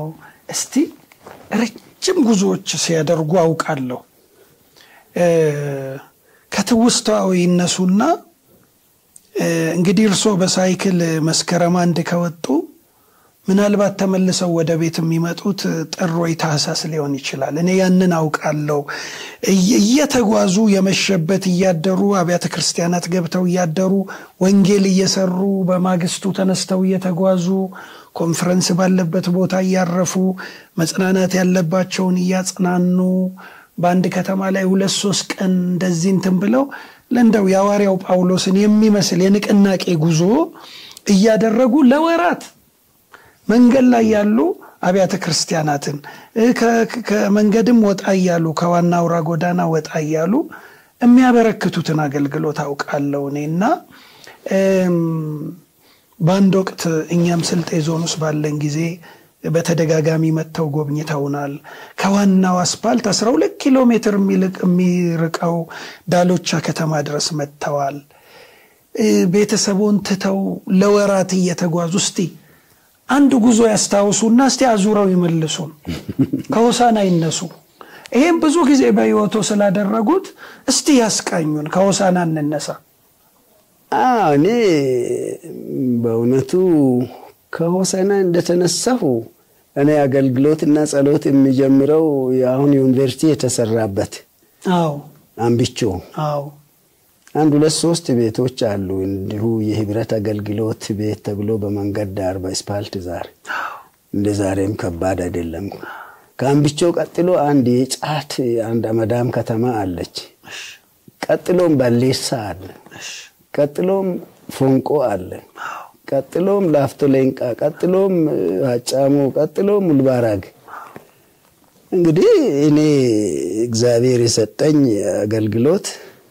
እስቲ ረጅም ጉዞዎች ሲያደርጉ አውቃለሁ። ከትውስታው ይነሱና እንግዲህ እርስዎ በሳይክል መስከረም አንድ ከወጡ ምናልባት ተመልሰው ወደ ቤት የሚመጡት ጥር ወይ ታህሳስ ሊሆን ይችላል። እኔ ያንን አውቃለሁ። እየተጓዙ የመሸበት እያደሩ አብያተ ክርስቲያናት ገብተው እያደሩ ወንጌል እየሰሩ በማግስቱ ተነስተው እየተጓዙ ኮንፈረንስ ባለበት ቦታ እያረፉ መጽናናት ያለባቸውን እያጽናኑ በአንድ ከተማ ላይ ሁለት ሶስት ቀን እንደዚህ እንትን ብለው ለእንደው የሐዋርያው ጳውሎስን የሚመስል የንቅናቄ ጉዞ እያደረጉ ለወራት መንገድ ላይ ያሉ አብያተ ክርስቲያናትን ከመንገድም ወጣ እያሉ ከዋና አውራ ጎዳና ወጣ እያሉ የሚያበረክቱትን አገልግሎት አውቃለሁ እኔ እና በአንድ ወቅት እኛም ስልጤ ዞን ውስጥ ባለን ጊዜ በተደጋጋሚ መጥተው ጎብኝተውናል። ከዋናው አስፓልት 12 ኪሎ ሜትር የሚርቀው ዳሎቻ ከተማ ድረስ መጥተዋል። ቤተሰቦን ትተው ለወራት እየተጓዙ እስቲ አንድ ጉዞ ያስታውሱና እስቲ አዙረው ይመልሱን፣ ከሆሳና ይነሱ። ይሄም ብዙ ጊዜ በሕይወቶ ስላደረጉት እስቲ ያስቃኙን። ከሆሳና እንነሳ። እኔ በእውነቱ ከሆሳና እንደተነሳሁ እኔ አገልግሎትና ጸሎት የሚጀምረው የአሁን ዩኒቨርሲቲ የተሰራበት አዎ አምቢቾ አዎ አንድ ሁለት ሶስት ቤቶች አሉ። እንዲሁ የህብረት አገልግሎት ቤት ተብሎ በመንገድ ዳር በስፓልት ዛር እንደ ዛሬም ከባድ አይደለም። ከአምቢቾ ቀጥሎ አንድ የጫት አንድ አመዳም ከተማ አለች። ቀጥሎም ባሌሳ አለ። ቀጥሎም ፎንቆ አለ። ቀጥሎም ላፍቶ ሌንቃ፣ ቀጥሎም አጫሞ፣ ቀጥሎም ሙልባራግ። እንግዲህ እኔ እግዚአብሔር የሰጠኝ አገልግሎት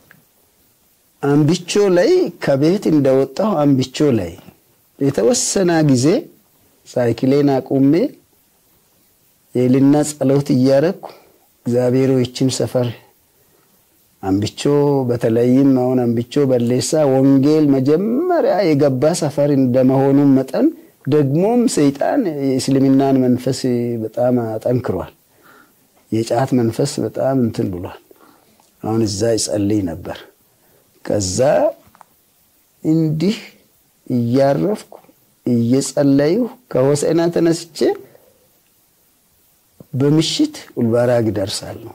አምቢቾ ላይ ከቤት እንደወጣሁ አምቢቾ ላይ የተወሰነ ጊዜ ሳይክሌን አቁሜ የልና ጸሎት እያረግኩ እግዚአብሔር ይችን ሰፈር አምቢቾ በተለይም አሁን አምቢቾ በሌሳ ወንጌል መጀመሪያ የገባ ሰፈር እንደመሆኑ መጠን ደግሞም ሰይጣን የእስልምናን መንፈስ በጣም አጠንክሯል። የጫት መንፈስ በጣም እንትን ብሏል። አሁን እዛ ይጸልይ ነበር። ከዛ እንዲህ እያረፍኩ እየጸለዩ ከሆሳዕና ተነስቼ በምሽት ኡልባራግ ደርሳለሁ።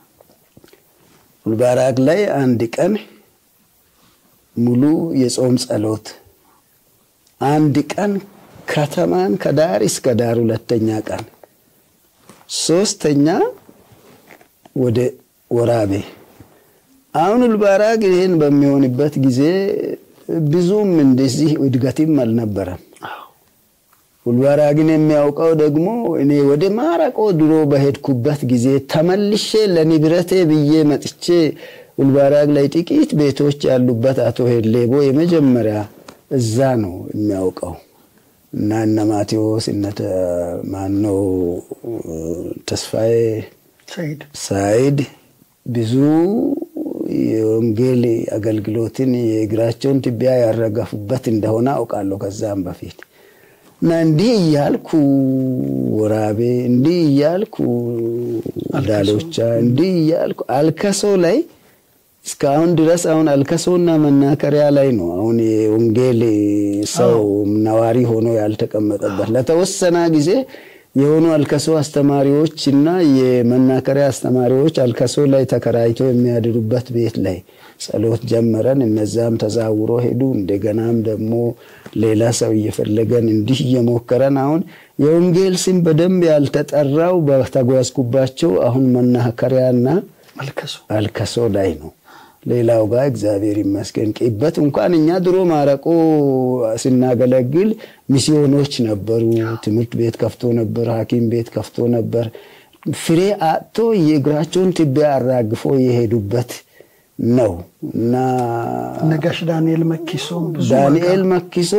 ኡልባራግ ላይ አንድ ቀን ሙሉ የጾም ጸሎት፣ አንድ ቀን ከተማን ከዳር እስከ ዳር፣ ሁለተኛ ቀን፣ ሶስተኛ ወደ ወራቤ አሁን ኡልባራግ ይህን በሚሆንበት ጊዜ ብዙም እንደዚህ እድገትም አልነበረም። ኡልባራግን የሚያውቀው ደግሞ እኔ ወደ ማረቆ ድሮ በሄድኩበት ጊዜ ተመልሼ ለንብረቴ ብዬ መጥቼ ኡልባራግ ላይ ጥቂት ቤቶች ያሉበት አቶ ሄሌቦ የመጀመሪያ እዛ ነው የሚያውቀው እና እነ ማቴዎስ እነ ማነው ተስፋዬ ሳይድ ብዙ የወንጌል አገልግሎትን የእግራቸውን ትቢያ ያረገፉበት እንደሆነ አውቃለሁ። ከዛም በፊት እና እንዲህ እያልኩ ወራቤ፣ እንዲህ እያልኩ ዳሎቻ፣ እንዲህ እያልኩ አልከሶ ላይ እስካሁን ድረስ አሁን አልከሶና መናከሪያ ላይ ነው አሁን የወንጌል ሰው ነዋሪ ሆኖ ያልተቀመጠበት ለተወሰነ ጊዜ የሆኑ አልከሶ አስተማሪዎች እና የመናከሪያ አስተማሪዎች አልከሶ ላይ ተከራይቶ የሚያድሩበት ቤት ላይ ጸሎት ጀመረን። እነዛም ተዛውሮ ሄዱ። እንደገናም ደግሞ ሌላ ሰው እየፈለገን እንዲህ እየሞከረን አሁን የወንጌል ስም በደንብ ያልተጠራው በተጓዝኩባቸው አሁን መናከሪያና አልከሶ ላይ ነው። ሌላው ጋር እግዚአብሔር ይመስገን ቅበት እንኳን እኛ ድሮ ማረቆ ስናገለግል ሚስዮኖች ነበሩ። ትምህርት ቤት ከፍቶ ነበር፣ ሐኪም ቤት ከፍቶ ነበር። ፍሬ አጥቶ የእግራቸውን ትቢያ አራግፎ የሄዱበት ነው እና ነጋሽ ዳንኤል መኪሶ ዳንኤል መኪሶ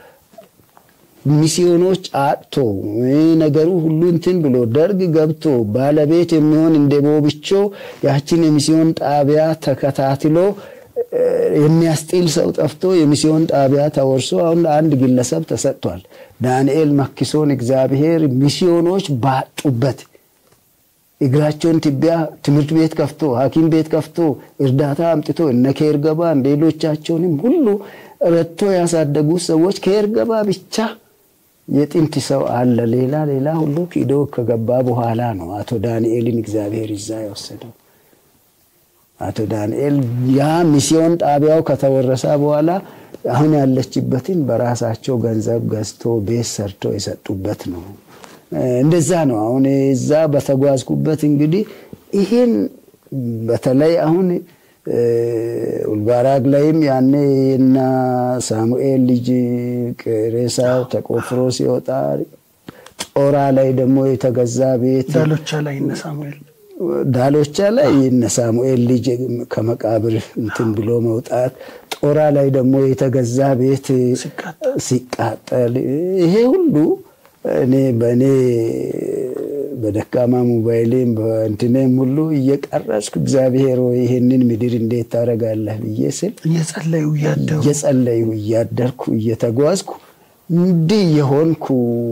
ሚስዮኖች አጥቶ ነገሩ ሁሉ እንትን ብሎ ደርግ ገብቶ ባለቤት የሚሆን እንደ ቦብቾ ያችን የሚስዮን ጣቢያ ተከታትሎ የሚያስጢል ሰው ጠፍቶ የሚስዮን ጣቢያ ተወርሶ አሁን ለአንድ ግለሰብ ተሰጥቷል። ዳንኤል መክሶን እግዚአብሔር ሚስዮኖች ባጡበት እግራቸውን ትቢያ ትምህርት ቤት ከፍቶ ሐኪም ቤት ከፍቶ እርዳታ አምጥቶ እነ ከኤርገባን ሌሎቻቸውንም ሁሉ ረድቶ ያሳደጉ ሰዎች ከኤርገባ ብቻ የጥንት ሰው አለ። ሌላ ሌላ ሁሉ ኪዶ ከገባ በኋላ ነው አቶ ዳንኤልን እግዚአብሔር ይዛ የወሰደው። አቶ ዳንኤል ያ ሚስዮን ጣቢያው ከተወረሰ በኋላ አሁን ያለችበትን በራሳቸው ገንዘብ ገዝቶ ቤት ሰርቶ የሰጡበት ነው። እንደዛ ነው። አሁን እዛ በተጓዝኩበት እንግዲህ ይህን በተለይ አሁን ኡልባራግ ላይም ያኔ እና ሳሙኤል ልጅ ሬሳው ተቆፍሮ ሲወጣ ጦራ ላይ ደግሞ የተገዛ ቤት ዳሎቻ ላይ እነ ሳሙኤል ዳሎቻ ላይ እነ ሳሙኤል ልጅ ከመቃብር እንትን ብሎ መውጣት፣ ጦራ ላይ ደግሞ የተገዛ ቤት ሲቃጠል ይሄ ሁሉ እኔ በእኔ በደካማ ሞባይሌም በእንትኔም ሁሉ እየቀረጽኩ እግዚአብሔር ወይ ይህንን ምድር እንዴት ታደርጋለህ ብዬ ስል እየጸለዩ እያደሩ እየጸለዩ እያደርኩ እየተጓዝኩ እንዲህ የሆንኩ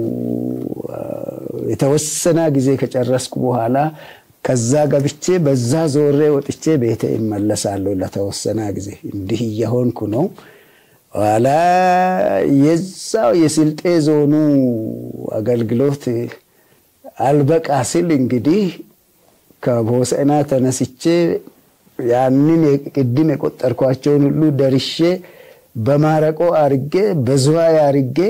የተወሰነ ጊዜ ከጨረስኩ በኋላ ከዛ ገብቼ በዛ ዞሬ ወጥቼ ቤቴ ይመለሳለሁ ለተወሰነ ጊዜ እንዲህ እየሆንኩ ነው። ኋላ የዛው የስልጤ ዞኑ አገልግሎት አልበቃ ሲል እንግዲህ ከሆሳዕና ተነስቼ ያንን ቅድም የቆጠርኳቸውን ሁሉ ደርሼ በማረቆ አርጌ በዝዋይ አርጌ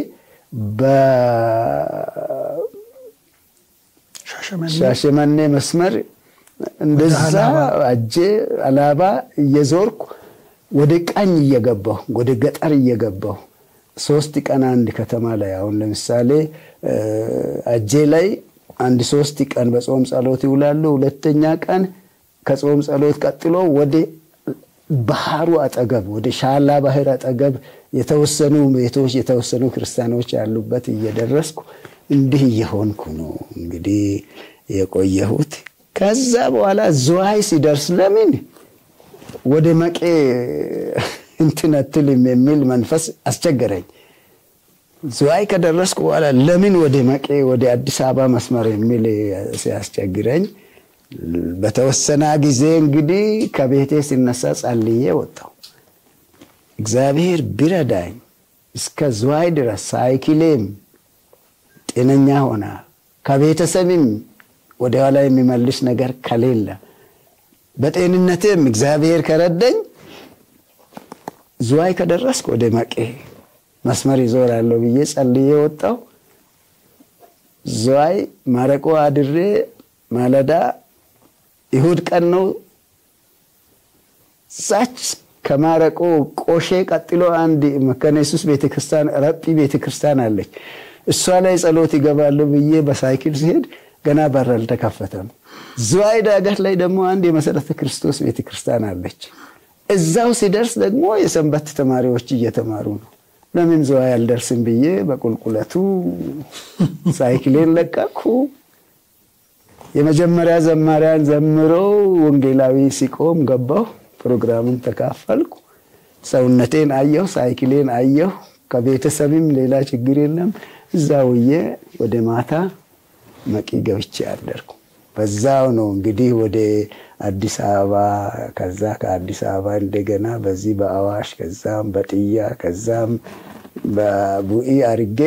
በሻሸመኔ መስመር እንደዛ አጄ አላባ እየዞርኩ ወደ ቀኝ እየገባሁ ወደ ገጠር እየገባሁ ሶስት ቀን አንድ ከተማ ላይ አሁን ለምሳሌ አጄ ላይ አንድ ሶስት ቀን በጾም ጸሎት ይውላሉ። ሁለተኛ ቀን ከጾም ጸሎት ቀጥሎ ወደ ባህሩ አጠገብ ወደ ሻላ ባህር አጠገብ የተወሰኑ ቤቶች የተወሰኑ ክርስቲያኖች ያሉበት እየደረስኩ እንዲህ እየሆንኩ ነው እንግዲህ የቆየሁት። ከዛ በኋላ ዝዋይ ሲደርስ ለምን ወደ መቄ እንትን አትልም የሚል መንፈስ አስቸገረኝ። ዝዋይ ከደረስኩ በኋላ ለምን ወደ መቄ ወደ አዲስ አበባ መስመር የሚል ሲያስቸግረኝ በተወሰነ ጊዜ እንግዲህ ከቤቴ ሲነሳ ጸልዬ ወጣሁ። እግዚአብሔር ቢረዳኝ እስከ ዝዋይ ድረስ ሳይክሌም ጤነኛ ሆና ከቤተሰብም ወደ ኋላ የሚመልስ ነገር ከሌለ በጤንነትም እግዚአብሔር ከረዳኝ ዝዋይ ከደረስኩ ወደ መቄ መስመር ይዞራለሁ ብዬ ጸልዬ ወጣሁ። ዝዋይ ማረቆ አድሬ ማለዳ ይሁድ ቀን ነው። ዛች ከማረቆ ቆሼ ቀጥሎ አንድ መካነ ኢየሱስ ቤተክርስቲያን ረጲ ቤተክርስቲያን አለች። እሷ ላይ ጸሎት ይገባሉ ብዬ በሳይክል ሲሄድ ገና በር አልተከፈተም። ዝዋይ ዳገት ላይ ደግሞ አንድ የመሰረተ ክርስቶስ ቤተክርስቲያን አለች። እዛው ሲደርስ ደግሞ የሰንበት ተማሪዎች እየተማሩ ነው። ለምን ዝዋይ አልደርስም ብዬ በቁልቁለቱ ሳይክሌን ለቀኩ። የመጀመሪያ ዘማሪያን ዘምሮ ወንጌላዊ ሲቆም ገባሁ። ፕሮግራሙን ተካፈልኩ። ሰውነቴን አየሁ፣ ሳይክሌን አየሁ። ከቤተሰብም ሌላ ችግር የለም። እዛ ውዬ ወደ ማታ መቂ ገብቼ አደርኩ። በዛው ነው እንግዲህ ወደ አዲስ አበባ ከዛ ከአዲስ አበባ እንደገና በዚህ በአዋሽ ከዛም በጥያ ከዛም በቡኢ አርጌ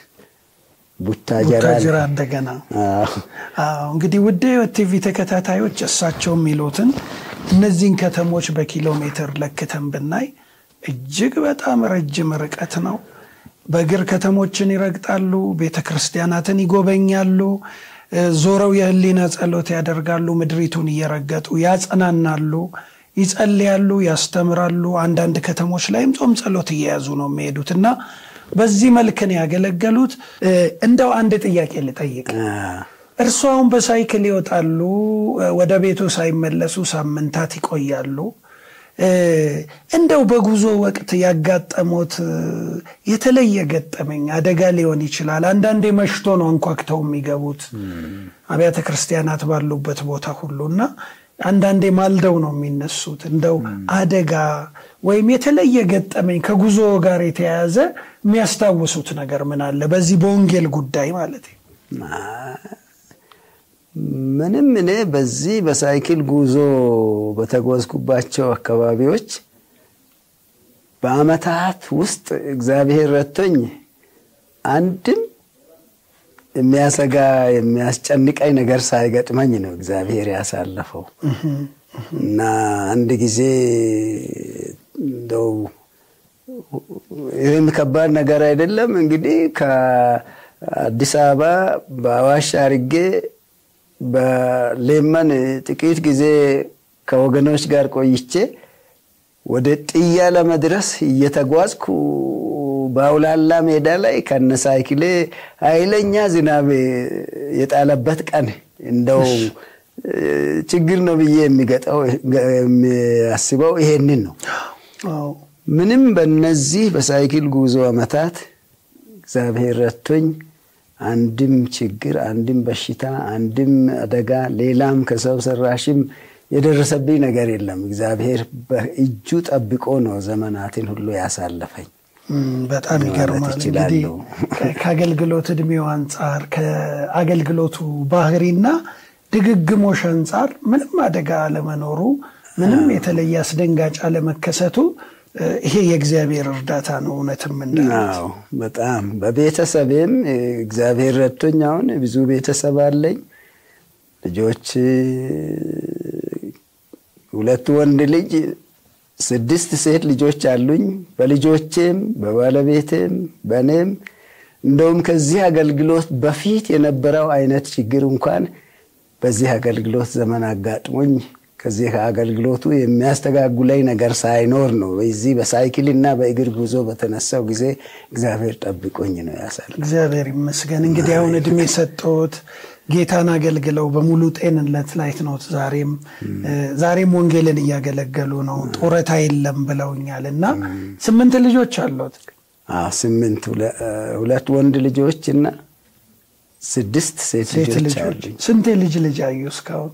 ቡታጀራ ቡታጅራ እንደገና እንግዲህ ውድ ሕይወት ቲቪ ተከታታዮች እሳቸው የሚሉትን እነዚህን ከተሞች በኪሎ ሜትር ለክተን ብናይ እጅግ በጣም ረጅም ርቀት ነው። በእግር ከተሞችን ይረግጣሉ፣ ቤተ ክርስቲያናትን ይጎበኛሉ፣ ዞረው የህሊና ጸሎት ያደርጋሉ፣ ምድሪቱን እየረገጡ ያጸናናሉ፣ ይጸልያሉ፣ ያስተምራሉ። አንዳንድ ከተሞች ላይም ጾም ጸሎት እየያዙ ነው የሚሄዱት እና በዚህ መልክን ያገለገሉት። እንደው አንድ ጥያቄ ልጠይቅ። እርሱ አሁን በሳይክል ይወጣሉ፣ ወደ ቤቱ ሳይመለሱ ሳምንታት ይቆያሉ። እንደው በጉዞ ወቅት ያጋጠሞት የተለየ ገጠመኝ አደጋ ሊሆን ይችላል። አንዳንዴ መሽቶ ነው አንኳክተው የሚገቡት አብያተ ክርስቲያናት ባሉበት ቦታ ሁሉ እና አንዳንዴ ማልደው ነው የሚነሱት። እንደው አደጋ ወይም የተለየ ገጠመኝ ከጉዞ ጋር የተያያዘ የሚያስታውሱት ነገር ምን አለ? በዚህ በወንጌል ጉዳይ ማለት ምንም እኔ በዚህ በሳይክል ጉዞ በተጓዝኩባቸው አካባቢዎች በዓመታት ውስጥ እግዚአብሔር ረቶኝ አንድም የሚያሰጋ የሚያስጨንቀኝ ነገር ሳይገጥመኝ ነው እግዚአብሔር ያሳለፈው እና አንድ ጊዜ እንደው ይህም ከባድ ነገር አይደለም እንግዲህ ከአዲስ አበባ በአዋሽ አርጌ በሌመን ጥቂት ጊዜ ከወገኖች ጋር ቆይቼ ወደ ጥያ ለመድረስ እየተጓዝኩ በአውላላ ሜዳ ላይ ከነ ሳይክሌ ኃይለኛ ዝናብ የጣለበት ቀን እንደው ችግር ነው ብዬ የሚገጠው የሚያስበው ይሄንን ነው። ምንም በነዚህ በሳይክል ጉዞ ዓመታት እግዚአብሔር ረቶኝ አንድም ችግር፣ አንድም በሽታ፣ አንድም አደጋ፣ ሌላም ከሰው ሰራሽም የደረሰብኝ ነገር የለም። እግዚአብሔር በእጁ ጠብቆ ነው ዘመናትን ሁሉ ያሳለፈኝ። በጣም ይገርማል። እንግዲህ ከአገልግሎት እድሜው አንጻር ከአገልግሎቱ ባህሪና ድግግሞሽ አንጻር ምንም አደጋ አለመኖሩ ምንም የተለየ አስደንጋጭ አለመከሰቱ ይሄ የእግዚአብሔር እርዳታ ነው። እውነትም እንዳለው በጣም በቤተሰቤም እግዚአብሔር ረድቶኝ አሁን ብዙ ቤተሰብ አለኝ። ልጆች ሁለት ወንድ ልጅ ስድስት ሴት ልጆች አሉኝ። በልጆቼም በባለቤቴም በእኔም እንደውም ከዚህ አገልግሎት በፊት የነበረው አይነት ችግር እንኳን በዚህ አገልግሎት ዘመን አጋጥሞኝ ከዚህ ከአገልግሎቱ የሚያስተጋጉለኝ ነገር ሳይኖር ነው በዚህ በሳይክልና በእግር ጉዞ በተነሳው ጊዜ እግዚአብሔር ጠብቆኝ ነው ያሳል። እግዚአብሔር ይመስገን። እንግዲህ አሁን እድሜ ሰጠዎት ጌታን አገልግለው በሙሉ ጤንነት ላይ ነው። ዛሬም ዛሬም ወንጌልን እያገለገሉ ነው። ጡረታ የለም ብለውኛል እና ስምንት ልጆች አሉት። ስምንት ሁለት ወንድ ልጆች እና ስድስት ሴት ልጆች አሉኝ። ስንት የልጅ ልጅ አዩ እስካሁን?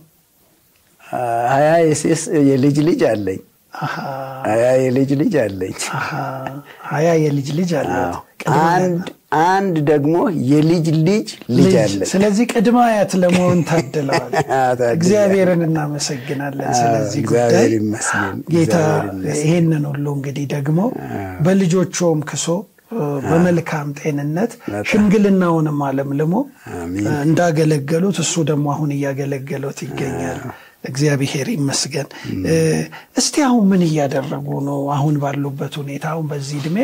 ሀያ የልጅ ልጅ አለኝ። ሀያ የልጅ ልጅ አለኝ። ሀያ የልጅ ልጅ አለ። አንድ አንድ ደግሞ የልጅ ልጅ ልጅ አለ። ስለዚህ ቅድመ አያት ለመሆን ታድለዋል። እግዚአብሔርን እናመሰግናለን። ስለዚህ ጉዳይ ጌታ ይሄንን ሁሉ እንግዲህ ደግሞ በልጆቹም ክሶ በመልካም ጤንነት ሽምግልናውንም አለምልሞ እንዳገለገሉት እሱ ደግሞ አሁን እያገለገሉት ይገኛል። እግዚአብሔር ይመስገን። እስቲ አሁን ምን እያደረጉ ነው? አሁን ባሉበት ሁኔታ አሁን በዚህ እድሜ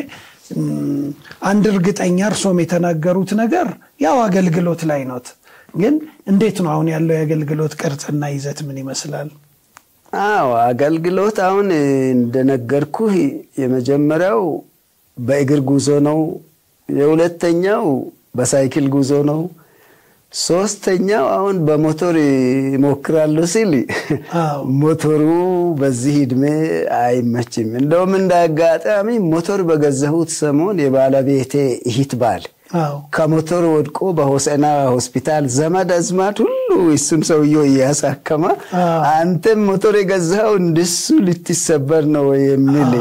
አንድ እርግጠኛ እርሶም የተናገሩት ነገር ያው አገልግሎት ላይ ኖት፣ ግን እንዴት ነው አሁን ያለው የአገልግሎት ቅርጽና ይዘት ምን ይመስላል? አዎ አገልግሎት አሁን እንደነገርኩህ የመጀመሪያው በእግር ጉዞ ነው። የሁለተኛው በሳይክል ጉዞ ነው። ሶስተኛው አሁን በሞቶር ይሞክራሉ ሲል ሞቶሩ በዚህ እድሜ አይመችም። እንደውም እንደ አጋጣሚ ሞቶር በገዛሁት ሰሞን የባለቤቴ እህት ባል ከሞቶር ወድቆ በሆሰና ሆስፒታል ዘመድ አዝማድ ሁሉ እሱን ሰውየው እያሳከማ አንተም ሞቶር የገዛኸው እንደሱ ልትሰበር ነው የሚል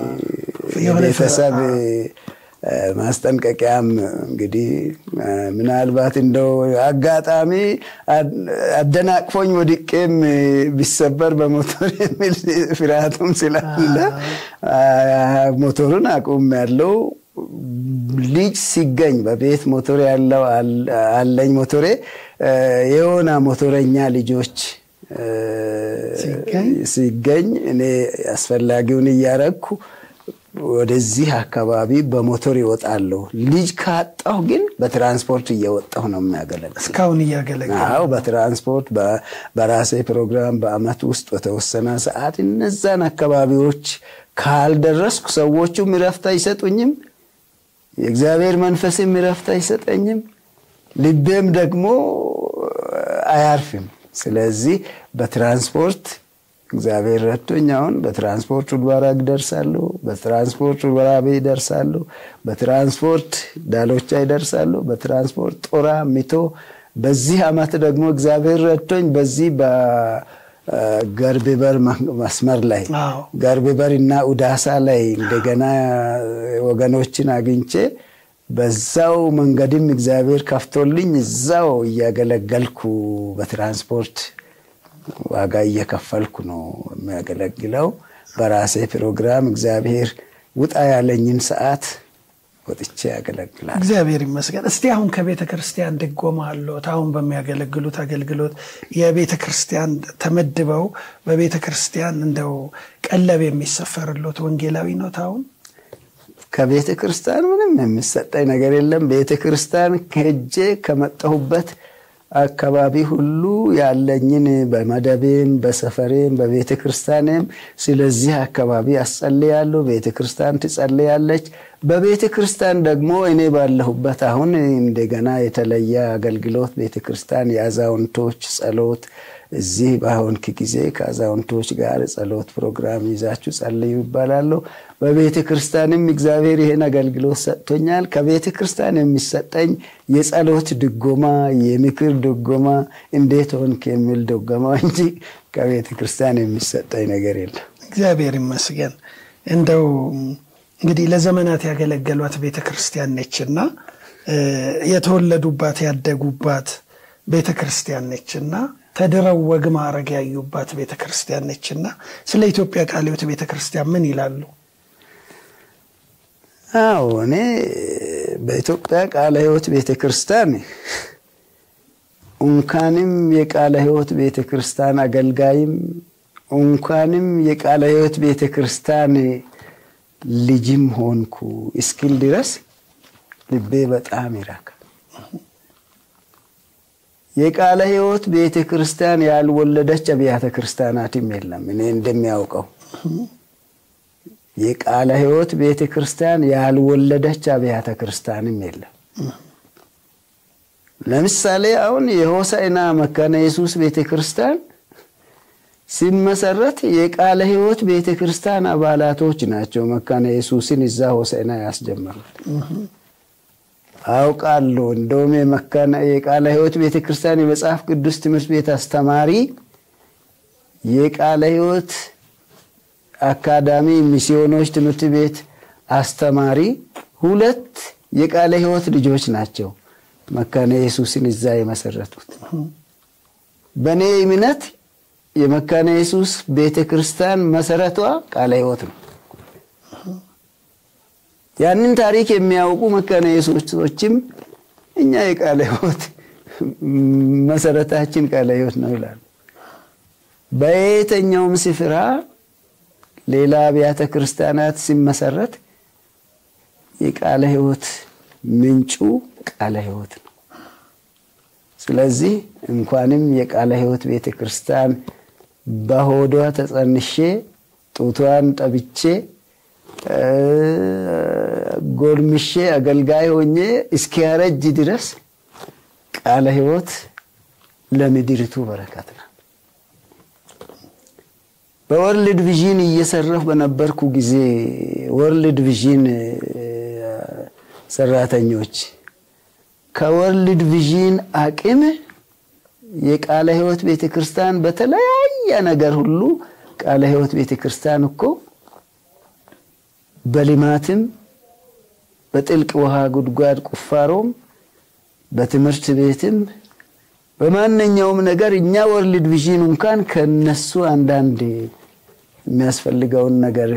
ቤተሰብ ማስጠንቀቂያም እንግዲህ ምናልባት እንደው አጋጣሚ አደናቅፎኝ ወድቄም ቢሰበር በሞቶር የሚል ፍርሃቱም ስላለ ሞቶሩን አቁም ያለው ልጅ ሲገኝ በቤት ሞቶር ያለው አለኝ ሞቶሬ የሆነ ሞቶረኛ ልጆች ሲገኝ እኔ አስፈላጊውን እያረግኩ ወደዚህ አካባቢ በሞቶር ይወጣለሁ። ልጅ ካጣሁ ግን በትራንስፖርት እየወጣሁ ነው የሚያገለግል። እስካሁን እያገለገለ አዎ፣ በትራንስፖርት በራሴ ፕሮግራም በአመት ውስጥ በተወሰነ ሰዓት እነዛን አካባቢዎች ካልደረስኩ ሰዎቹም እረፍት አይሰጡኝም፣ የእግዚአብሔር መንፈስም እረፍት አይሰጠኝም፣ ልቤም ደግሞ አያርፍም። ስለዚህ በትራንስፖርት እግዚአብሔር ረድቶኝ አሁን በትራንስፖርት ውልባራግ ደርሳለሁ፣ በትራንስፖርት ውልባራቤ ይደርሳለሁ፣ በትራንስፖርት ዳሎቻ ይደርሳሉ፣ በትራንስፖርት ጦራ ሚቶ። በዚህ አመት ደግሞ እግዚአብሔር ረድቶኝ በዚህ ገርቢበር መስመር ላይ አዎ። ገርቢበር እና ኡዳሳ ላይ እንደገና ወገኖችን አግኝቼ በዛው መንገድም እግዚአብሔር ከፍቶልኝ እዛው እያገለገልኩ በትራንስፖርት ዋጋ እየከፈልኩ ነው የሚያገለግለው። በራሴ ፕሮግራም እግዚአብሔር ውጣ ያለኝን ሰዓት ወጥቼ ያገለግላል። እግዚአብሔር ይመስገን። እስቲ አሁን ከቤተ ክርስቲያን ድጎማ አለዎት? አሁን በሚያገለግሉት አገልግሎት የቤተ ክርስቲያን ተመድበው በቤተ ክርስቲያን እንደው ቀለብ የሚሰፈርሎት ወንጌላዊ ኖት? አሁን ከቤተ ክርስቲያን ምንም የሚሰጠኝ ነገር የለም። ቤተ ክርስቲያን ሄጄ ከመጣሁበት አካባቢ ሁሉ ያለኝን በመደቤም በሰፈሬም በቤተ ክርስቲያንም ስለዚህ አካባቢ አስጸልያለሁ። ቤተ ክርስቲያን ትጸልያለች። በቤተ ክርስቲያን ደግሞ እኔ ባለሁበት አሁን እንደገና የተለየ አገልግሎት ቤተ ክርስቲያን የአዛውንቶች ጸሎት እዚህ በአሁንክ ጊዜ ከአዛውንቶች ጋር ጸሎት ፕሮግራም ይዛችሁ ጸልዩ ይባላለሁ። በቤተ ክርስቲያንም እግዚአብሔር ይህን አገልግሎት ሰጥቶኛል። ከቤተ ክርስቲያን የሚሰጠኝ የጸሎት ድጎማ፣ የምክር ድጎማ፣ እንዴት ሆንክ የሚል ድጎማ እንጂ ከቤተ ክርስቲያን የሚሰጠኝ ነገር የለም። እግዚአብሔር ይመስገን። እንደው እንግዲህ ለዘመናት ያገለገሏት ቤተ ክርስቲያን ነችና የተወለዱባት ያደጉባት ቤተ ክርስቲያን ነችና ተድረው ወግ ማዕረግ ያዩባት ቤተ ክርስቲያን ነችና ስለ ኢትዮጵያ ቃለ ሕይወት ቤተ ክርስቲያን ምን ይላሉ? አዎ እኔ በኢትዮጵያ ቃለ ሕይወት ቤተ ክርስቲያን እንኳንም የቃለ ሕይወት ቤተ ክርስቲያን አገልጋይም እንኳንም የቃለ ሕይወት ቤተ ክርስቲያን ልጅም ሆንኩ እስክል ድረስ ልቤ በጣም ይራካል። የቃለ ሕይወት ቤተ ክርስቲያን ያልወለደች አብያተ ክርስቲያናትም የለም። እኔ እንደሚያውቀው የቃለ ሕይወት ቤተ ክርስቲያን ያልወለደች አብያተ ክርስቲያንም የለም። ለምሳሌ አሁን የሆሳዕና መካነ ኢየሱስ ቤተ ክርስቲያን ሲመሰረት የቃለ ሕይወት ቤተ ክርስቲያን አባላቶች ናቸው መካነ ኢየሱስን እዛ ሆሳዕና ያስጀመሩት። አውቃለሁ። እንደውም የመካነ የቃለ ሕይወት ቤተ ክርስቲያን የመጽሐፍ ቅዱስ ትምህርት ቤት አስተማሪ የቃለ ሕይወት አካዳሚ ሚስዮኖች ትምህርት ቤት አስተማሪ ሁለት የቃለ ሕይወት ልጆች ናቸው መካነ ኢየሱስን እዛ የመሰረቱት። በእኔ እምነት የመካነ ኢየሱስ ቤተ ክርስቲያን መሰረቷ ቃለ ሕይወት ነው። ያንን ታሪክ የሚያውቁ መካነ ኢየሱሶችም እኛ የቃለ ሕይወት መሰረታችን ቃለ ሕይወት ነው ይላሉ። በየትኛውም ስፍራ ሌላ አብያተ ክርስቲያናት ሲመሰረት የቃለ ሕይወት ምንጩ ቃለ ሕይወት ነው። ስለዚህ እንኳንም የቃለ ሕይወት ቤተ ክርስቲያን በሆዷ ተጸንሼ ጡቷን ጠብቼ ጎልምሼ አገልጋይ ሆኜ እስኪያረጅ ድረስ ቃለ ሕይወት ለምድሪቱ በረከት ነው። በወርልድ ቪዥን እየሰራሁ በነበርኩ ጊዜ ወርልድ ቪዥን ሰራተኞች ከወርልድ ቪዥን አቅም የቃለ ሕይወት ቤተ ክርስቲያን በተለያየ ነገር ሁሉ ቃለ ሕይወት ቤተ ክርስቲያን እኮ በልማትም በጥልቅ ውሃ ጉድጓድ ቁፋሮም በትምህርት ቤትም በማንኛውም ነገር እኛ ወርልድ ቪዥን እንኳን ከነሱ አንዳንድ የሚያስፈልገውን ነገር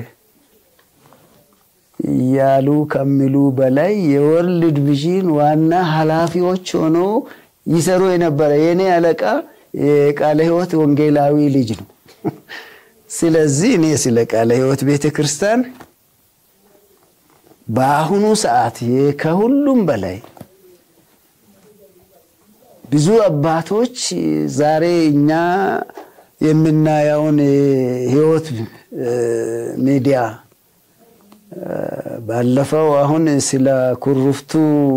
ያሉ ከሚሉ በላይ የወርልድ ቪዥን ዋና ኃላፊዎች ሆኖ ይሰሩ የነበረ የእኔ አለቃ የቃለ ሕይወት ወንጌላዊ ልጅ ነው። ስለዚህ እኔ ስለ ቃለ ሕይወት ቤተ ክርስቲያን በአሁኑ ሰዓት ከሁሉም በላይ ብዙ አባቶች ዛሬ እኛ የምናየውን ሕይወት ሚዲያ ባለፈው አሁን ስለ ኩሩፍቱ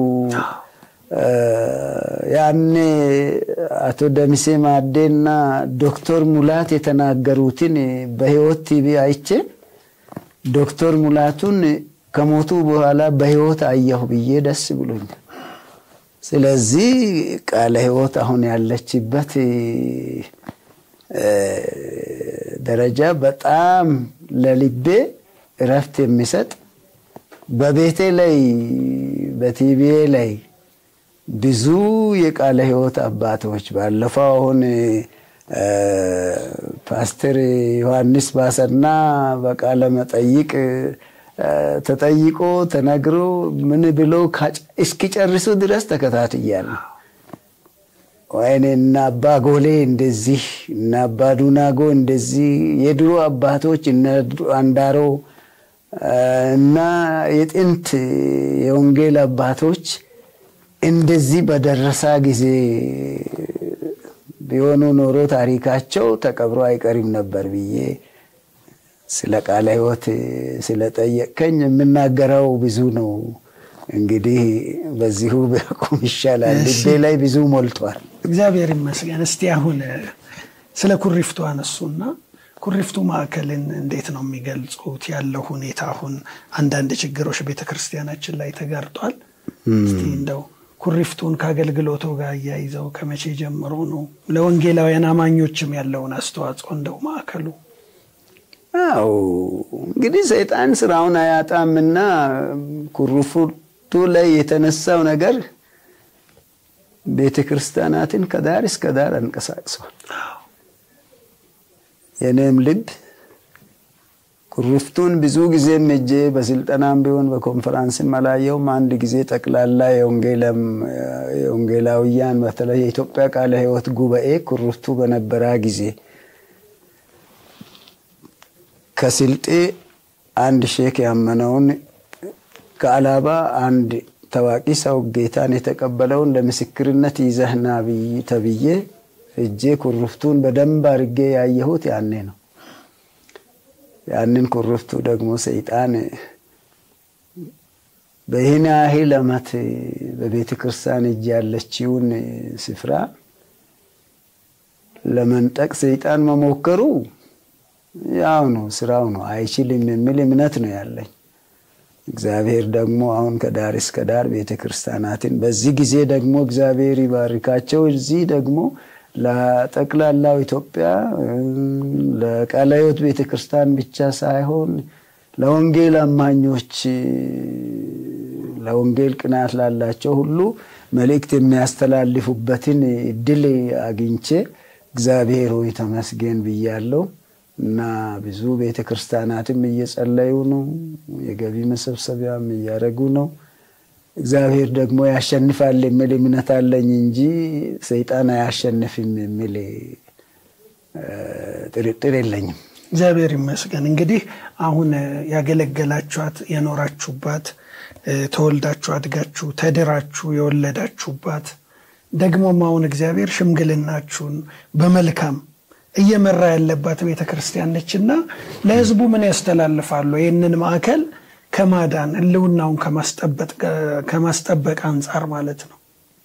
ያኔ አቶ ደምሴ ማዴና ዶክተር ሙላት የተናገሩትን በሕይወት ቲቪ አይቼ ዶክተር ሙላቱን ከሞቱ በኋላ በሕይወት አየሁ ብዬ ደስ ብሎኛል። ስለዚህ ቃለ ሕይወት አሁን ያለችበት ደረጃ በጣም ለልቤ እረፍት የሚሰጥ በቤቴ ላይ በቲቪዬ ላይ ብዙ የቃለ ሕይወት አባቶች ባለፈው አሁን ፓስተር ዮሐንስ ባሰና በቃለ መጠይቅ ተጠይቆ ተነግሮ ምን ብሎ እስኪጨርሱ ድረስ ተከታትያለሁ። ወይኔ እና አባ ጎሌ እንደዚህ እና አባ ዱናጎ እንደዚህ የድሮ አባቶች እነ አንዳሮ እና የጥንት የወንጌል አባቶች እንደዚህ በደረሳ ጊዜ ቢሆኑ ኖሮ ታሪካቸው ተቀብሮ አይቀሪም ነበር ብዬ ስለ ቃለ ሕይወት ስለጠየቀኝ የምናገረው ብዙ ነው። እንግዲህ በዚሁ ቢያቁም ይሻላል። ልቤ ላይ ብዙ ሞልቷል። እግዚአብሔር ይመስገን። እስቲ አሁን ስለ ኩሪፍቱ አነሱና ኩሪፍቱ ማዕከልን እንዴት ነው የሚገልጹት? ያለው ሁኔታ አሁን አንዳንድ ችግሮች ቤተክርስቲያናችን ላይ ተጋርጧል። እስቲ እንደው ኩሪፍቱን ከአገልግሎቱ ጋር እያይዘው ከመቼ ጀምሮ ነው ለወንጌላውያን አማኞችም ያለውን አስተዋጽኦ እንደው ማዕከሉ አው እንግዲህ ሰይጣን ስራውን አያጣምና ኩሪፍቱ ላይ የተነሳው ነገር ቤተ ክርስቲያናትን ከዳር እስከ ዳር አንቀሳቅሷል። የኔም ልብ ኩሪፍቱን ብዙ ጊዜም ሄጄ በስልጠናም ቢሆን በኮንፈራንስም አላየውም። አንድ ጊዜ ጠቅላላ የወንጌላውያን በተለይ የኢትዮጵያ ቃለ ሕይወት ጉባኤ ኩሪፍቱ በነበረ ጊዜ ከስልጤ አንድ ሼክ ያመነውን ከአላባ አንድ ታዋቂ ሰው ጌታን የተቀበለውን ለምስክርነት ይዘህና ተብዬ እጄ ኩሪፍቱን በደንብ አድርጌ ያየሁት ያኔ ነው። ያንን ኩሪፍቱ ደግሞ ሰይጣን በይህን ያህል ዓመት በቤተ ክርስቲያን እጅ ያለችውን ስፍራ ለመንጠቅ ሰይጣን መሞከሩ ያው ነው፣ ስራው ነው፣ አይችልም የሚል እምነት ነው ያለኝ። እግዚአብሔር ደግሞ አሁን ከዳር እስከ ዳር ቤተ ክርስቲያናትን በዚህ ጊዜ ደግሞ እግዚአብሔር ይባርካቸው። እዚህ ደግሞ ለጠቅላላው ኢትዮጵያ ለቃለ ሕይወት ቤተ ክርስቲያን ብቻ ሳይሆን ለወንጌል አማኞች፣ ለወንጌል ቅናት ላላቸው ሁሉ መልእክት የሚያስተላልፉበትን እድል አግኝቼ እግዚአብሔር ሆይ ተመስገን ብያለሁ። እና ብዙ ቤተ ክርስቲያናትም እየጸለዩ ነው። የገቢ መሰብሰቢያም እያደረጉ ነው። እግዚአብሔር ደግሞ ያሸንፋል የሚል እምነት አለኝ እንጂ ሰይጣን አያሸንፍም የሚል ጥርጥር የለኝም። እግዚአብሔር ይመስገን። እንግዲህ አሁን ያገለገላችኋት የኖራችሁባት፣ ተወልዳችሁ አድጋችሁ ተድራችሁ የወለዳችሁባት ደግሞም አሁን እግዚአብሔር ሽምግልናችሁን በመልካም እየመራ ያለባት ቤተ ክርስቲያን ነችና ለሕዝቡ ምን ያስተላልፋሉ? ይህንን ማዕከል ከማዳን ሕልውናውን ከማስጠበቅ አንጻር ማለት ነው።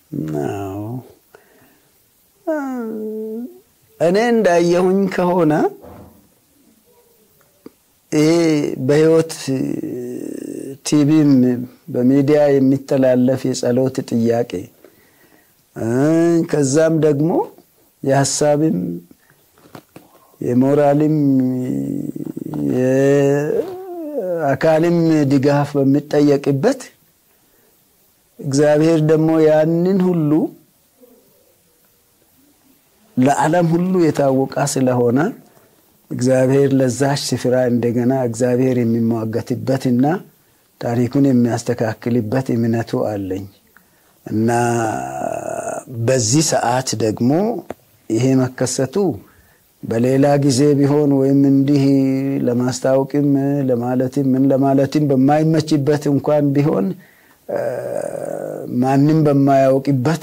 እኔ እንዳየሁኝ ከሆነ ይሄ በሕይወት ቲቪም በሚዲያ የሚተላለፍ የጸሎት ጥያቄ ከዛም ደግሞ የሀሳብም የሞራልም የአካልም ድጋፍ በሚጠየቅበት እግዚአብሔር ደግሞ ያንን ሁሉ ለዓለም ሁሉ የታወቀ ስለሆነ እግዚአብሔር ለዛች ስፍራ እንደገና እግዚአብሔር የሚሟገትበትና ታሪኩን የሚያስተካክልበት እምነቱ አለኝ እና በዚህ ሰዓት ደግሞ ይሄ መከሰቱ በሌላ ጊዜ ቢሆን ወይም እንዲህ ለማስታወቅም ለማለትም ምን ለማለትም በማይመችበት እንኳን ቢሆን ማንም በማያውቅበት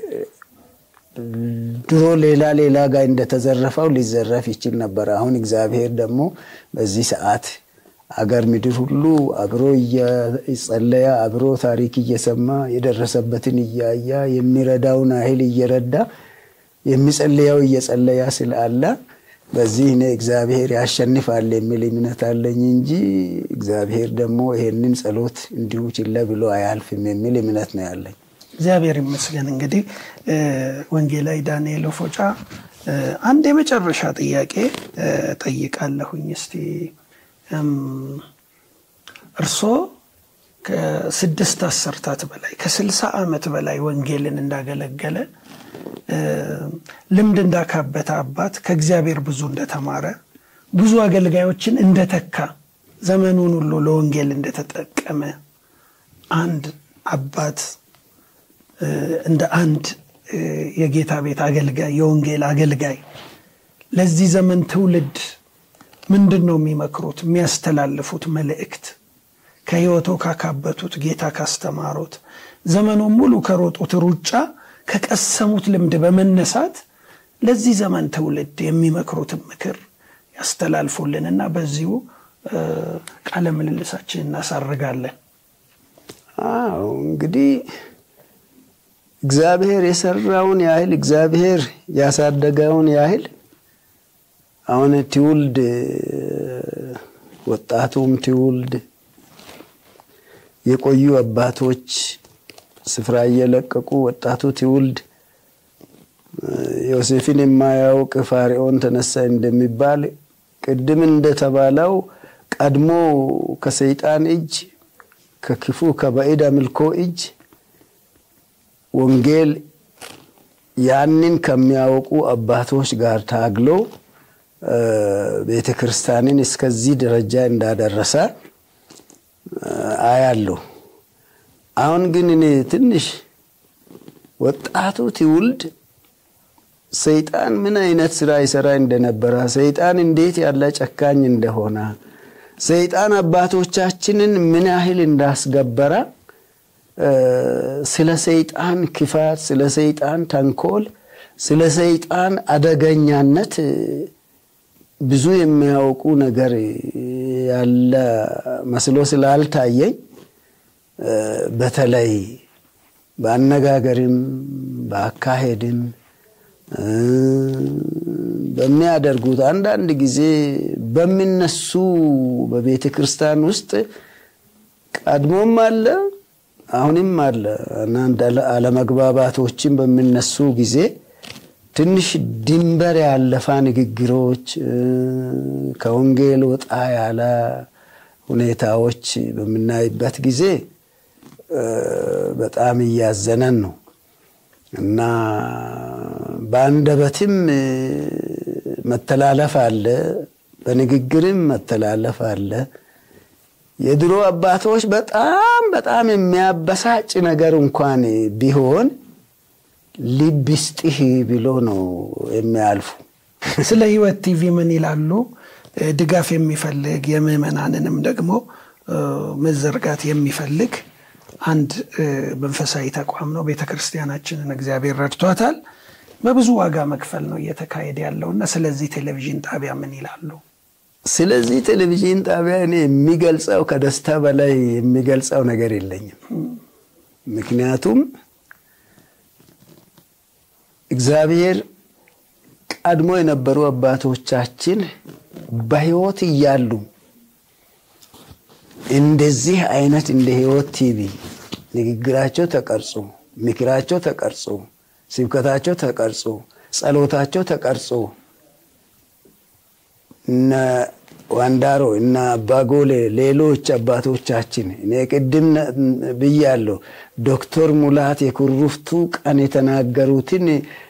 ድሮ ሌላ ሌላ ጋር እንደተዘረፈው ሊዘረፍ ይችል ነበር። አሁን እግዚአብሔር ደግሞ በዚህ ሰዓት አገር ምድር ሁሉ አብሮ እየጸለያ አብሮ ታሪክ እየሰማ የደረሰበትን እያያ የሚረዳውን ያህል እየረዳ የሚጸልየው እየጸለያ ስላለ በዚህ እኔ እግዚአብሔር ያሸንፋል የሚል እምነት አለኝ እንጂ እግዚአብሔር ደግሞ ይሄንን ጸሎት እንዲሁ ችለ ብሎ አያልፍም የሚል እምነት ነው ያለኝ። እግዚአብሔር ይመስገን። እንግዲህ ወንጌላዊ ዳንኤል ፎጫ አንድ የመጨረሻ ጥያቄ ጠይቃለሁኝ። እስቲ እርስዎ ከስድስት አሰርታት በላይ ከስልሳ ዓመት በላይ ወንጌልን እንዳገለገለ ልምድ እንዳካበተ አባት ከእግዚአብሔር ብዙ እንደተማረ ብዙ አገልጋዮችን እንደተካ ዘመኑን ሁሉ ለወንጌል እንደተጠቀመ አንድ አባት እንደ አንድ የጌታ ቤት አገልጋይ የወንጌል አገልጋይ ለዚህ ዘመን ትውልድ ምንድን ነው የሚመክሩት? የሚያስተላልፉት መልእክት ከህይወቶ ካካበቱት ጌታ ካስተማሩት ዘመኑን ሙሉ ከሮጡት ሩጫ ከቀሰሙት ልምድ በመነሳት ለዚህ ዘመን ትውልድ የሚመክሩትን ምክር ያስተላልፉልንና በዚሁ ቃለ ምልልሳችን እናሳርጋለን። አዎ እንግዲህ እግዚአብሔር የሰራውን ያህል እግዚአብሔር ያሳደገውን ያህል አሁን ትውልድ ወጣቱም ትውልድ የቆዩ አባቶች ስፍራ እየለቀቁ ወጣቱ ትውልድ ዮሴፍን የማያውቅ ፋርዖን ተነሳ እንደሚባል ቅድም እንደተባለው ቀድሞ ከሰይጣን እጅ ከክፉ ከባዕድ አምልኮ እጅ ወንጌል ያንን ከሚያውቁ አባቶች ጋር ታግሎ ቤተ ክርስቲያንን እስከዚህ ደረጃ እንዳደረሰ አያለሁ። አሁን ግን እኔ ትንሽ ወጣቱ ትውልድ ሰይጣን ምን አይነት ስራ ይሰራ እንደነበረ፣ ሰይጣን እንዴት ያለ ጨካኝ እንደሆነ፣ ሰይጣን አባቶቻችንን ምን ያህል እንዳስገበረ ስለ ሰይጣን ክፋት፣ ስለ ሰይጣን ተንኮል፣ ስለ ሰይጣን አደገኛነት ብዙ የሚያውቁ ነገር ያለ መስሎ ስላልታየኝ በተለይ በአነጋገርም በአካሄድም በሚያደርጉት አንዳንድ ጊዜ በሚነሱ በቤተ ክርስቲያን ውስጥ ቀድሞም አለ አሁንም አለ አንዳንድ አለመግባባቶችን በሚነሱ ጊዜ ትንሽ ድንበር ያለፋ ንግግሮች ከወንጌል ወጣ ያለ ሁኔታዎች በምናይበት ጊዜ በጣም እያዘነን ነው እና በአንደበትም መተላለፍ አለ፣ በንግግርም መተላለፍ አለ። የድሮ አባቶች በጣም በጣም የሚያበሳጭ ነገር እንኳን ቢሆን ልብ ይስጥህ ብሎ ነው የሚያልፉ። ስለ ሕይወት ቲቪ ምን ይላሉ? ድጋፍ የሚፈልግ የምዕመናንንም ደግሞ መዘርጋት የሚፈልግ አንድ መንፈሳዊ ተቋም ነው። ቤተ ክርስቲያናችንን እግዚአብሔር ረድቷታል። በብዙ ዋጋ መክፈል ነው እየተካሄደ ያለውና ስለዚህ ቴሌቪዥን ጣቢያ ምን ይላሉ? ስለዚህ ቴሌቪዥን ጣቢያ እኔ የሚገልጸው ከደስታ በላይ የሚገልጸው ነገር የለኝም። ምክንያቱም እግዚአብሔር ቀድሞ የነበሩ አባቶቻችን በሕይወት እያሉ እንደዚህ አይነት እንደ ሕይወት ቲቪ ንግግራቸው ተቀርጾ፣ ምክራቸው ተቀርጾ፣ ስብከታቸው ተቀርጾ፣ ጸሎታቸው ተቀርጾ እነ ዋንዳሮ እና አባጎሌ ሌሎች አባቶቻችን እኔ ቅድም ብያለሁ። ዶክተር ሙላት የኩሩፍቱ ቀን የተናገሩትን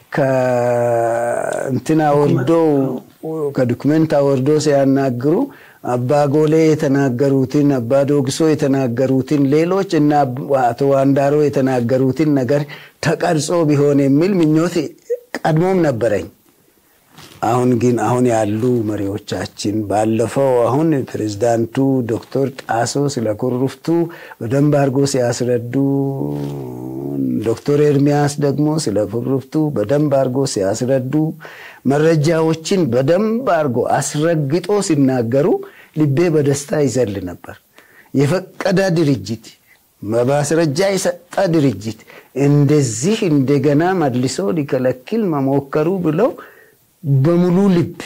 ከእንትና ወርዶ ከዶክመንት ወርዶ ሲያናግሩ አባጎሌ የተናገሩትን አባ ዶግሶ የተናገሩትን ሌሎች እና አቶ ዋንዳሮ የተናገሩትን ነገር ተቀርጾ ቢሆን የሚል ምኞት ቀድሞም ነበረኝ። አሁን ግን አሁን ያሉ መሪዎቻችን ባለፈው አሁን ፕሬዝዳንቱ ዶክተር ጣሶ ስለ ኩሩፍቱ በደንብ አድርጎ ሲያስረዱ፣ ዶክተር ኤርሚያስ ደግሞ ስለ ኩሩፍቱ በደንብ አድርጎ ሲያስረዱ፣ መረጃዎችን በደንብ አድርጎ አስረግጦ ሲናገሩ ልቤ በደስታ ይዘል ነበር። የፈቀደ ድርጅት በማስረጃ የሰጠ ድርጅት እንደዚህ እንደገና መልሶ ሊከለክል መሞከሩ ብለው በሙሉ ልብ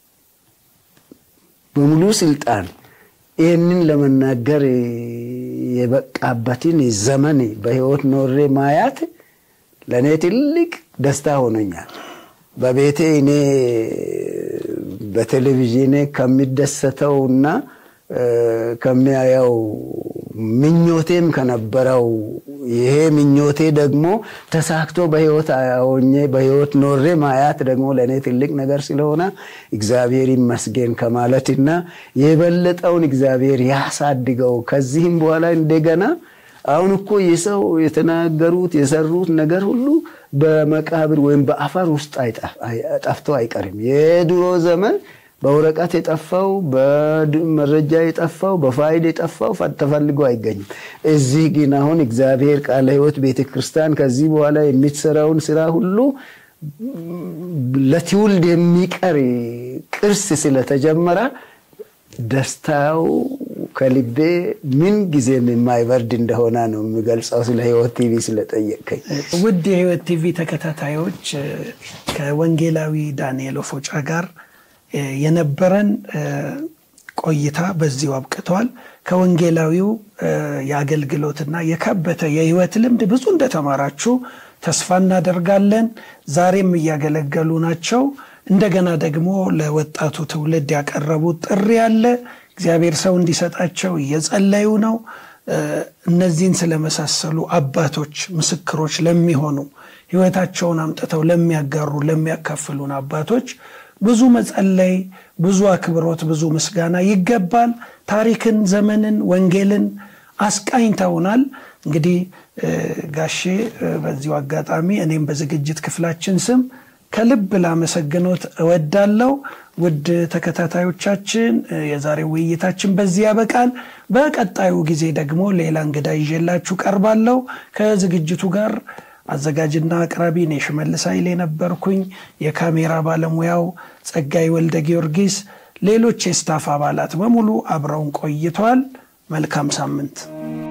በሙሉ ስልጣን ይህንን ለመናገር የበቃበትን ዘመን በሕይወት ኖሬ ማያት ለእኔ ትልቅ ደስታ ሆኖኛል። በቤቴ እኔ በቴሌቪዥን ከሚደሰተውና ከሚያየው ምኞቴም ከነበረው ይሄ ምኞቴ ደግሞ ተሳክቶ በህይወት ሆኜ በህይወት ኖሬ ማያት ደግሞ ለእኔ ትልቅ ነገር ስለሆነ እግዚአብሔር ይመስገን ከማለትና የበለጠውን እግዚአብሔር ያሳድገው ከዚህም በኋላ እንደገና አሁን እኮ የሰው የተናገሩት የሰሩት ነገር ሁሉ በመቃብር ወይም በአፈር ውስጥ ጠፍቶ አይቀርም። የድሮ ዘመን በወረቀት የጠፋው በመረጃ የጠፋው በፋይል የጠፋው ተፈልጎ አይገኝም። እዚህ ግን አሁን እግዚአብሔር ቃለ ሕይወት ቤተ ክርስቲያን ከዚህ በኋላ የሚሰራውን ስራ ሁሉ ለትውልድ የሚቀር ቅርስ ስለተጀመረ ደስታው ከልቤ ምን ጊዜም የማይበርድ እንደሆነ ነው የሚገልጸው። ስለ ሕይወት ቲቪ ስለጠየቀኝ ውድ የሕይወት ቲቪ ተከታታዮች ከወንጌላዊ ዳንኤል ኦፎጫ ጋር የነበረን ቆይታ በዚሁ አብቅተዋል። ከወንጌላዊው የአገልግሎትና የካበተ የህይወት ልምድ ብዙ እንደተማራችሁ ተስፋ እናደርጋለን። ዛሬም እያገለገሉ ናቸው። እንደገና ደግሞ ለወጣቱ ትውልድ ያቀረቡት ጥሪ አለ። እግዚአብሔር ሰው እንዲሰጣቸው እየጸለዩ ነው። እነዚህን ስለመሳሰሉ አባቶች ምስክሮች ለሚሆኑ ህይወታቸውን አምጥተው ለሚያጋሩ ለሚያካፍሉን አባቶች ብዙ መጸለይ፣ ብዙ አክብሮት፣ ብዙ ምስጋና ይገባል። ታሪክን፣ ዘመንን፣ ወንጌልን አስቃኝተውናል። እንግዲህ ጋሼ በዚሁ አጋጣሚ እኔም በዝግጅት ክፍላችን ስም ከልብ ላመሰግኖት እወዳለሁ። ውድ ተከታታዮቻችን የዛሬው ውይይታችን በዚህ ያበቃል። በቀጣዩ ጊዜ ደግሞ ሌላ እንግዳ ይዤላችሁ ቀርባለሁ። ከዝግጅቱ ጋር አዘጋጅና አቅራቢ እኔ ሽመልስ ኃይሌ ነበርኩኝ። የካሜራ ባለሙያው ጸጋይ ወልደ ጊዮርጊስ፣ ሌሎች የስታፍ አባላት በሙሉ አብረውን ቆይተዋል። መልካም ሳምንት